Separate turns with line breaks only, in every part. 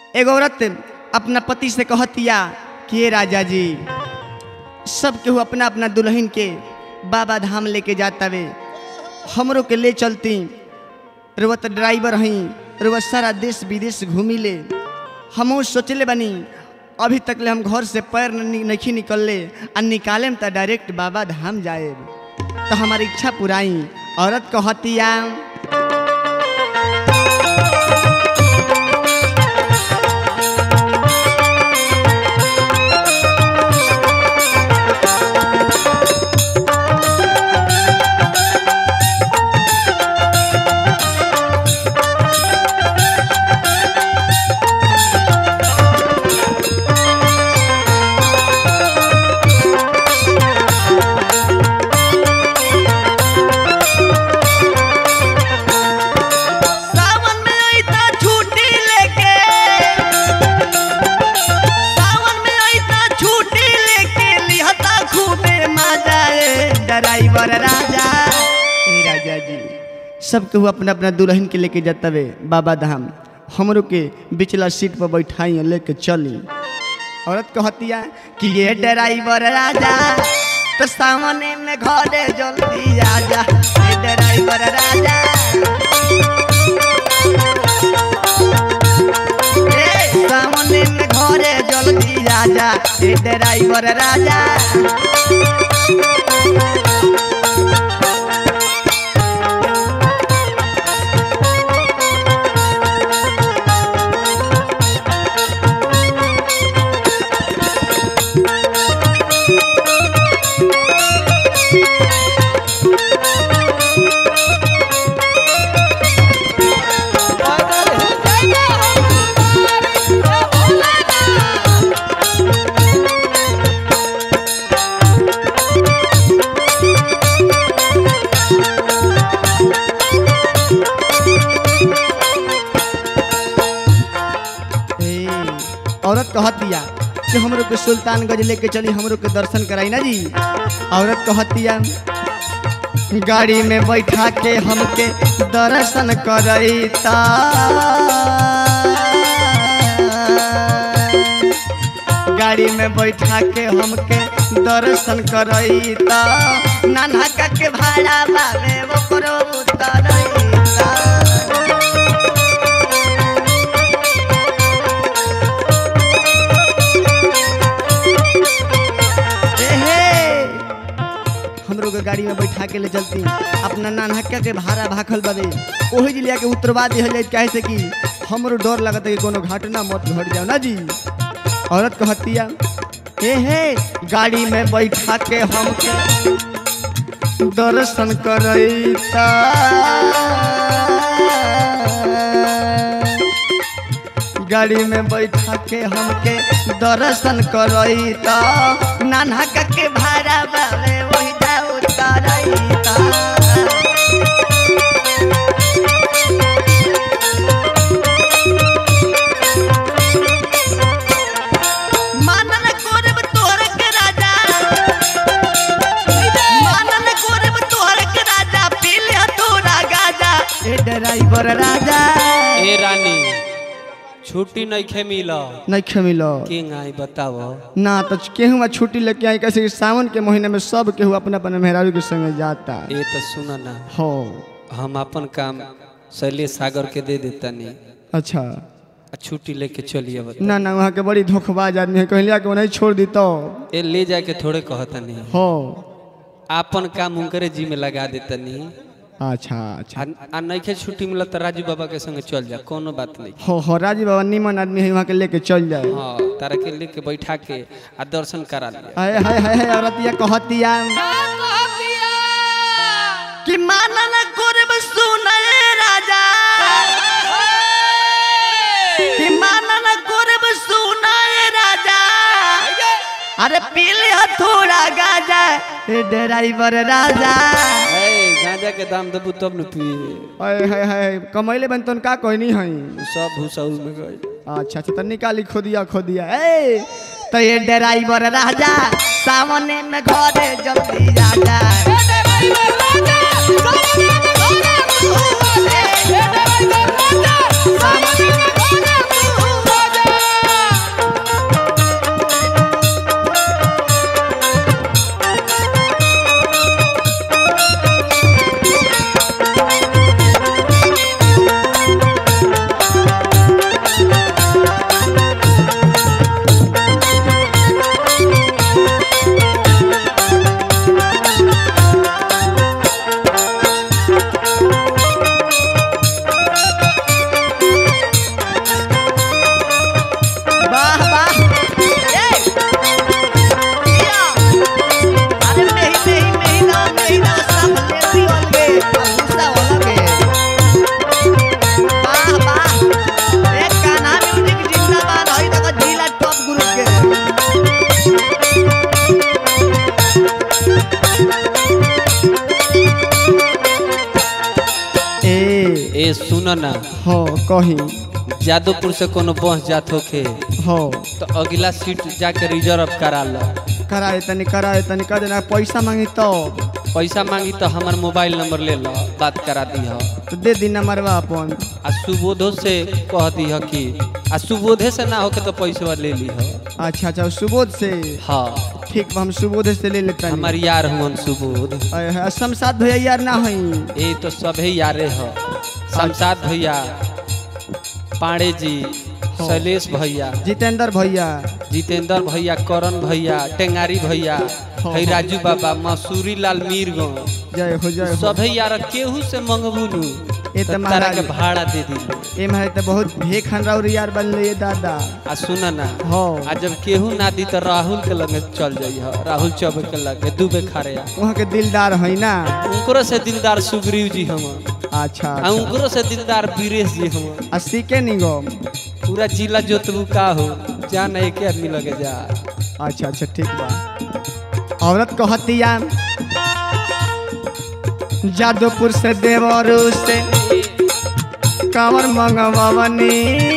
एगो औरत अपना पति से कहतिया कि "ए राजा जी सब केहू अपना अपना दुल्हन के बाबा धाम लेके जातावे हमरो के ले चलती रुवत ड्राइवर हई रुवत सारा देश विदेश घूमी ले हमहू सोचले बनी अभी तक ले हम घर से पैर न- नहीं निकलले आ निकालेम तो डायरेक्ट बाबा धाम जाए तो हमारी इच्छा पुराई औरत कहतिया सावन में आईता छुट्टी लेके सावन में आईता छुट्टी लेके लिहता खूबे मजा ए ड्राइवर राजा ए राजा जी सब केहू अपना अपना दुल्हन के लेके जातवे बाबा धाम हमरो के बिचला सीट पर बैठाई और लेके चली औरत कहतिया कि ये ड्राइवर राजा तो सामने में घरे जल्दी आजा ये ड्राइवर राजा ए, सामने में घरे जल्दी राजा ए ड्राइवर राजा ए, औरत कहतिया कि हमरो के सुल्तानगंज लेके चली हमरो के दर्शन कराई ना जी औरत कहतिया गाड़ी में बैठा के हमके दर्शन करैता गाड़ी में बैठा के हमके दर्शन करैता नाना का के भाड़ा बाबे ओकरो उतरैता एहे हमरो के गाड़ी में बैठा के ले चलती अपना नानहक्का के भाड़ा भाखल बदे ओही जिलिया के उतरवा दिहल जाए काहे से कि हमरो डर लगता है कि कोनो घटना मत घट जाओ ना जी औरत कहतिया हे हे गाड़ी में बैठा के हमके दर्शन करैता गाड़ी में बैठा के हमके दर्शन करैता नाना के भाड़ा बाबे वही जा उतरैता मानन कोरब तोहर के राजा मानन कोरब तोहर के राजा पीले तोरा गाजा ए ड्राइवर राजा
ए रानी छुट्टी नहीं खे मिल
नहीं खमिलो
किंग आई बताओ
ना तो केहू छुट्टी लेके आई कैसे कि सावन के महीने में सब केहू अपना अपना मेहरारू के संगे जाता
ये तो सुना ना
हो
हम अपन काम शैलेश सागर के दे देता नहीं
अच्छा
आ छुट्टी लेके चलिए बता
ना ना वहाँ के बड़ी धोखेबाज आदमी है कहलिया कि नहीं छोड़ दी तो
ए ले जाके थोड़े कहता नहीं
हो
अपन काम उनकरे जी में लगा देता नहीं
अच्छा अच्छा
आ, आ नहीं खे छुट्टी मिला तो राजू बाबा के संगे चल जा कोनो बात नहीं
हो हो राजी बाबा निमन आदमी है वहाँ के लेके चल जाए
हाँ तारा के लेके बैठा के आ दर्शन करा लिया
हाय हाय हाय हाय औरतिया कहतिया कि मानन कोरब सुनए राजा कि मानन कोरब सुनए राजा अरे पीले थोड़ा गाजा ए ड्राइवर राजा
ए गांजा के दाम देबू तब न पिए
हाय हाय हाय कमैले बन तन का कहनी हई
उ सब भूसाउल में गई
अच्छा अच्छा तो निकाली खोदिया खोदिया ए तो ये ड्राइवर राजा सामने में घरे जल्दी राजा
सुन ना
हो कही
जादवपुर से कोनो बस जात होखे
हो
तो अगला सीट जाके रिजर्व करा लो
कराए तनी कराए तनी कर देना पैसा मांगी तो
पैसा मांगी तो हमार मोबाइल नंबर ले लो बात करा दी
तो दे दी नंबरवा अपन
आ सुबोधो से कह दी कि आ सुबोधे से ना होके तो पैसा ले ली
अच्छा अच्छा सुबोध से
हाँ
ठीक बा, हम सुबोध से ले लेते
हमार यार हुन सुबोध
शमशाद भैया यार ना हई
ये तो सभे यारे ह शमशाद भैया पांडे जी शैलेश भैया
जितेंद्र भैया
जितेंद्र भैया करण भैया टेंगारी भैया
हाँ,
है
हाँ।
राजू बाबा मसूरी लाल मीरगंज
जय हो जय हो
सभे यार केहू से मंगबू नु
ये
तो
तो
तारा
महाराज
के भाड़ा दे दी
ए मारे तो बहुत भे खनराउर यार बन ले दादा
आ सुन ना
हो
आ जब केहू ना दी तो राहुल के लगे चल जाई ह राहुल चौबे के लगे दुबे खड़े आ
वहाँ के दिलदार है ना
उनकरो से दिलदार सुग्रीव जी हम
अच्छा
आ
अच्छा।
उनकरो से दिलदार वीरेश जी हम
आ सीखे निगम
पूरा जिला जोतबू का हो जान एक आदमी लगे जा
अच्छा अच्छा ठीक बा औरत कहतिया जादवपुर से देवरू से कांवर मंगवनी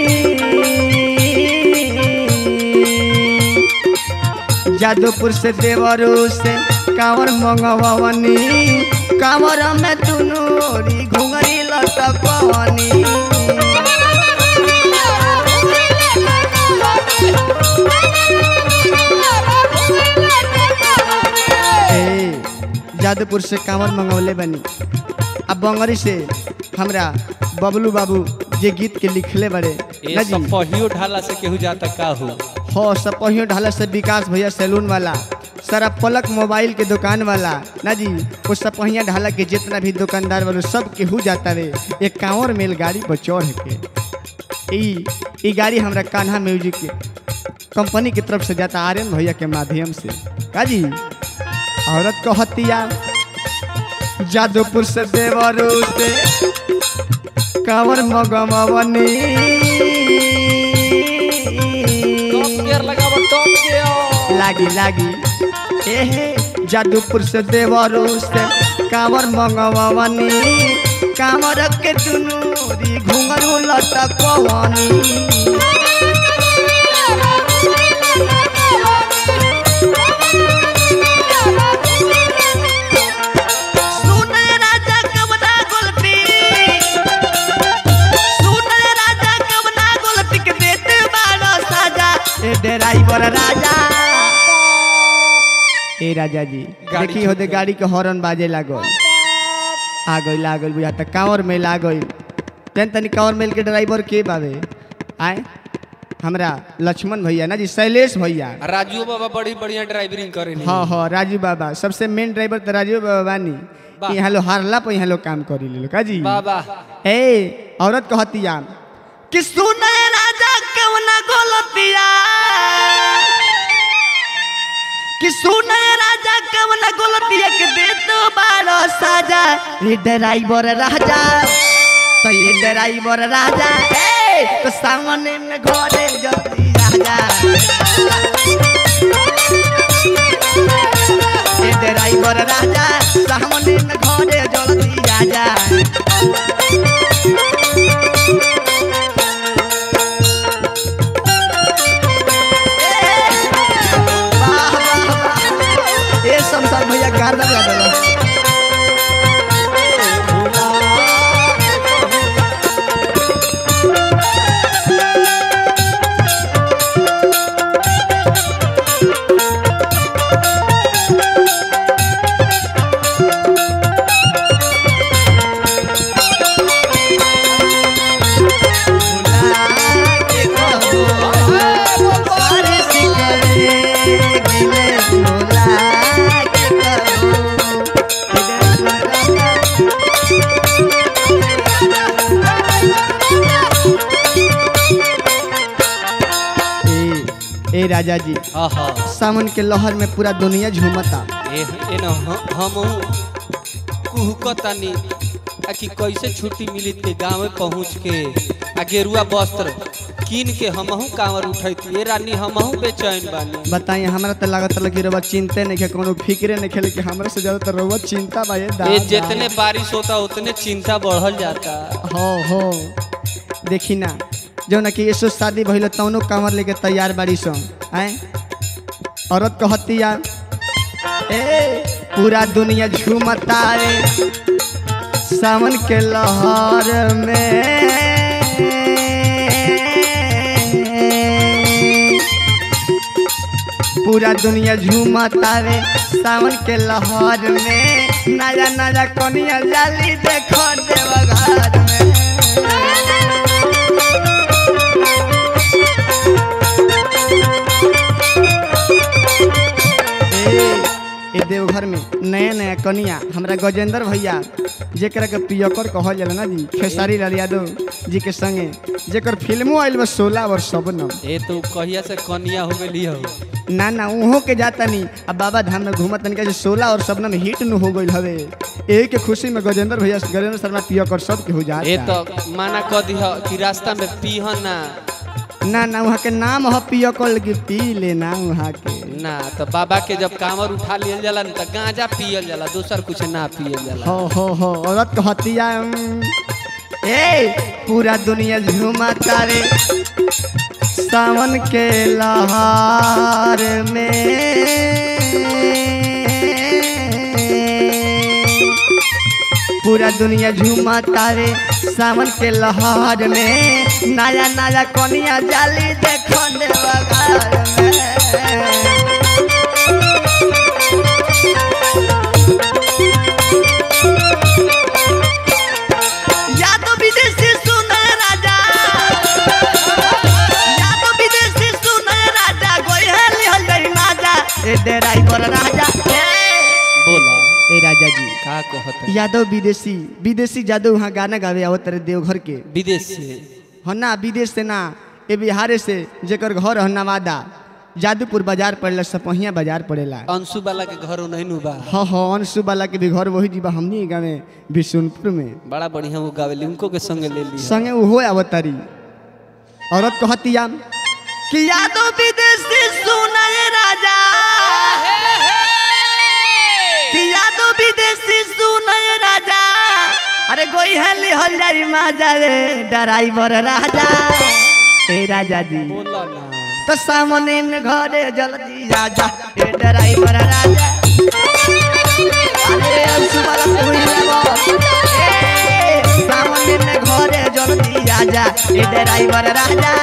जादवपुर से देवरू से कांवर मंगवनी कांवर में तुनूरी घुंगरी लटकवनी ए, जादवपुर से कांवर मंगवले बनी अब बंगरी से हमरा बबलू बाबू जे गीत के लिखले बड़े
ये
ना जी
सब पहियो ढाला से केहू जाता का हो
हो सपहियो ढाला से विकास भैया सैलून वाला सारा पलक मोबाइल के दुकान वाला ना जी वो सपहिया ढाला के जितना भी दुकानदार वालों सब केहू जाता रे एक कांवर मेल गाड़ी पर चढ़ के ई ई गाड़ी हमरा कान्हा म्यूजिक के कंपनी की तरफ से जाता आर्यन भैया के माध्यम से का जी औरत कहतिया जादवपुर से देवरू से कांवर मगमवनी लागी लागी एहे जादूपुर से देवरो से कांवर मंगवनी कांवर के दुनूरी घुंघरू लटकवनी सुने राजा कवना गोलपी सुने राजा कवना गोलपी के देते बारो साजा ए ड्राइवर राजा ए राजा जी
गाड़ी
देखी होते गाड़ी के हॉर्न बाजे लागल आ गइल आ गइल बुझा त कांवर मेल आ गइल तेन तनी कांवर मेल के ड्राइवर के बावे आए हमरा लक्ष्मण भैया ना जी शैलेश भैया
राजू बाबा बड़ी बढ़िया ड्राइवरिंग करे
हाँ हाँ राजू बाबा सबसे मेन ड्राइवर तो राजू बाबा बानी
वाह।
यहाँ लो हारला पे यहाँ लोग काम करी ले लो का जी
बाबा
ए औरत कहतिया कि सुने राजा कवना गोलतिया कि सुने राजा कवना गोलतिया के दे तो बारो साजा ये ड्राइवर राजा तो ये ड्राइवर राजा ए तो सामने में घरे जल्दी राजा ये ड्राइवर राजा सामने में घरे जल्दी राजा वाह, वाह, वाह। ए शमशाद भैया गार्डन गा देलो ए, ए राजा जी
हाँ हाँ
सावन के लहर में पूरा दुनिया झूमता
ए ए न हम कुहकतानी आ कि कैसे छुट्टी मिली के गाँव में पहुँच के आ गेरुआ वस्त्र कीन के हमहू कांवर उठैती ए रानी हमहू बेचैन बानी
बताइए हमरा तो लागत लगी रउआ चिंते नहीं कोनो फिक्रे नहीं खेले कि हमरा से ज्यादा तो रउआ चिंता बा ये
ये
दादा
जितने बारिश होता उतने चिंता बढ़ल जाता
हो हो देखी ना जो ना कि यसो शादी भइल तौनो कांवर लेके तैयार बाड़ी सो आए औरत कहती यार ए पूरा दुनिया झूमता रे सावन के लहर में पूरा दुनिया झूमता रे सावन के लहर में नया नया कनिया जाली देखो देवघर में ए ए देवघर में नया नया कनिया हमरा गजेंद्र भैया जेकरा के पियकर कहल जाला ना जी खेसारी लाल यादव जी के संगे जेकर फिल्मो आइल बा सोलह और सबनम
ए तो कहिया से कनिया हो गई हो
ना ना उहो के जाता नहीं अब बाबा धाम में घूमत तनिका जे सोलह और सबनम हिट न हो गइल हवे एही के खुशी में गजेंद्र भैया गजेंद्र शर्मा पियकर सब के हो जाता
ए तो माना कह दिह कि रास्ता में पीह ना
ना ना वहाँ के नाम ह पियकर लगी पी लेना वहाँ के
ना तो बाबा के जब कांवर उठा लियल जाला न तो गांजा पियल जाला दूसर कुछ ना पियल जाला
हो हो हो औरत कहतिया ए पूरा दुनिया झूमता रे सावन के लहर में पूरा दुनिया झूमता रे सावन के लहर में नया नया कनिया जाली देखो देवघर में या तो विदेशी सुने राजा या तो विदेशी सुने राजा गोई है लिहल गई राजा ए ड्राइवर राजा ए
बोला
ए राजा जी
का कहत है?
यादव विदेशी विदेशी जादव वहाँ गाना गावे आवत रहे देवघर के
विदेश से
हो ना विदेश से ना ए बिहारे से जेकर घर है नवादा जादूपुर बाजार पड़ेला सपहिया बाजार पड़ेला
अंशु वाला के घर नहीं नु बा
हाँ हाँ अंशु वाला के भी घर वही जीवा हमनी के गाँव में बिशुनपुर में
बड़ा बढ़िया वो गावेली उनको के संग ले ली
संगे उहो अवतारी औरत कहतिया कि यादव विदेशी सुनाए राजा कि यादव विदेशी सुनाए राजा अरे गोई है लिहल जाई माजा रे ड्राइवर राजा ए राजा जी
बोला ना
तो सामने में घरे जल्दी राजा ए ड्राइवर राजा अरे अंशु वाला कोई लेबो ए सामने में घरे जल्दी राजा ए ड्राइवर राजा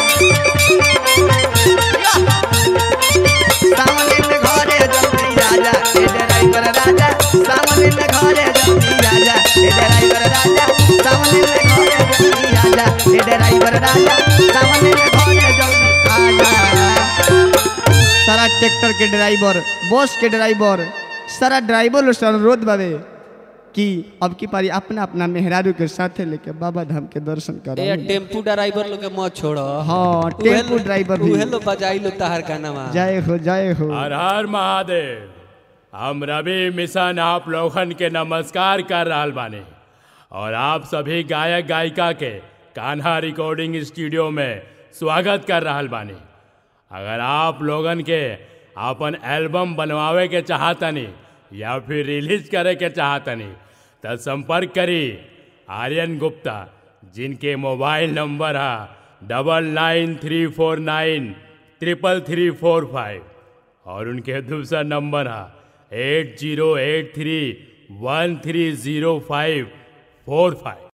सामने में घरे जल्दी राजा ए ड्राइवर राजा सामने में घरे जल्दी राजा ए ड्राइवर राजा सामने में घरे जल्दी राजा ए ड्राइवर राजा सामने में घरे जल्दी आजा सारा ट्रैक्टर के ड्राइवर बस के ड्राइवर सारा ड्राइवर लोग से अनुरोध बाबे कि अब की पारी अपना अपना मेहरारू के साथे लेके बाबा धाम के दर्शन
ए
करो
टेम्पू ड्राइवर लोग के मत छोड़
हाँ टेम्पू ड्राइवर भी
उहे लो बजाई लो तहर का नामा
जय हो जय हो
हर हर महादेव हम रवि मिशन आप लोगन के नमस्कार कर रहल बानी और आप सभी गायक गायिका के कान्हा रिकॉर्डिंग स्टूडियो में स्वागत कर रहल बानी अगर आप लोगन के अपन एल्बम बनवावे के चाहतनी या फिर रिलीज करे के चाहतनी तो संपर्क करी आर्यन गुप्ता जिनके मोबाइल नंबर है double nine three four nine triple three four five और उनके दूसरा नंबर है eight zero eight three one three zero five four five